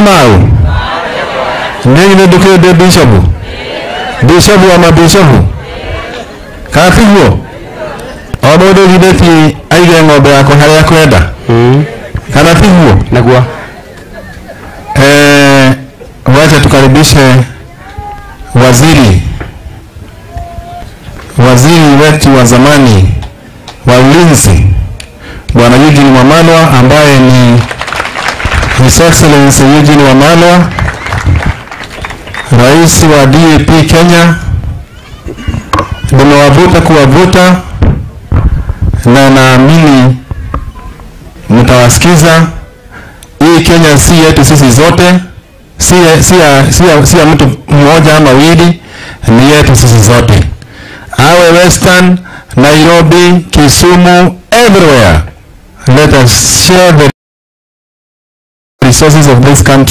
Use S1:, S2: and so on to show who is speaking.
S1: mau ninyi nä ndå kä ndä bishopu bishopu wa mabishopu kana tiguo o må ndå githä ti aige ng'ombe yakwa harä a kwenda kana tiguo
S2: naguo
S1: Eh, wacha tukaribishe waziri waziri wetu wa zamani wa ulinzi bwana Eugene Wamalwa ambaye ni His Excellency Eugene Wamalwa, rais wa DAP Kenya. Nimewavuta kuwavuta na naamini mtawasikiza hii Kenya si yetu sisi zote, si ya, si ya, si ya, si ya mtu mmoja ama wawili, ni yetu sisi zote, awe Western, Nairobi, Kisumu, everywhere. Let us share the resources of this country.